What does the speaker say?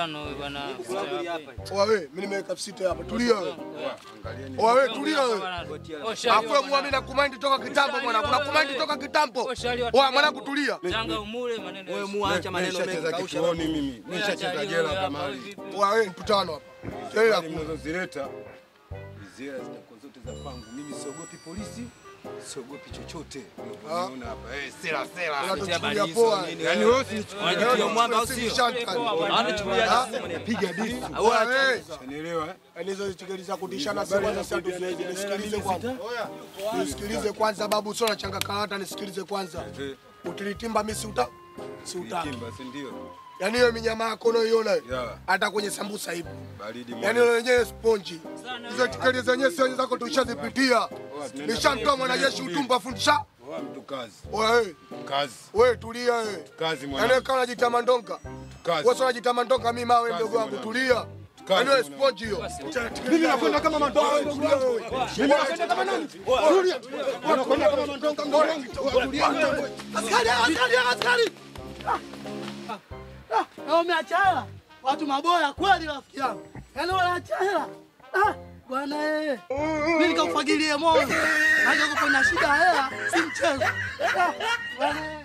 Tano wewe bwana. Oa wewe, mimi nimeweka sita hapa. Tulia wewe. Oa wewe, tulia wewe. Afu wewe muamini na kumaindi toka kitambo mwanangu. Na kumaindi toka kitambo. Oa mwanangu tulia. Changa umule maneno. Wewe muacha maneno mengi Nishacheza kausha. kituoni mimi. Nishacheza jela kama hali. Oa wewe mkutano hapa. Jela Hali mnazozileta zile zitakuwa zote za pangu. Mimi siogopi polisi, siogopi chochote. Unaona hapa. Eh, sera sera. unatuchukulia poa. Yaani wewe usinichukulie Wanachukulia mwanga au sio? Anachukulia piga disu. Oa wewe. Unielewa? eh? Yaani hizo tiketi za kutishana si kwanza sasa tusiwezi. Nisikilize kwanza. Nisikilize kwanza babu, sio nachanga karata, nisikilize kwanza. Eh, Utilitimba mimi si uta si utaki. Kimba, si ndio? Yaani hiyo minyama yako unayoiona hiyo, Yeah. hata kwenye sambusa ipo. Baridi Yaani mwana. ile wenyewe sponji. Hizo tiketi zenyewe sio zako tulishazipitia. Nishamtoa mwanajeshi utumbo afundisha. Oa mtu kazi. Wewe, Kazi. wewe tulia wewe. Kazi Yaani mwana. kama unajita mandonga. Kazi. Wewe sio unajita mandonga mimi mawe Kazi mdogo wangu mwanangu. tulia. Yaani wewe sponji hiyo. Mimi nakwenda kama mandonga ndugu yangu. Mimi nakwenda kama nani? Tulia. Unakwenda kama mandonga ndugu yangu. Tulia. Askari, askari, askari! Ah, na umeacha hela? Watu maboya kweli rafiki yangu. Yaani wanaacha hela. Ah, bwana eh. Mimi nikakufagilie moyo. Haja kupo na shida ya hela, si mchezo. Ah, bwana eh.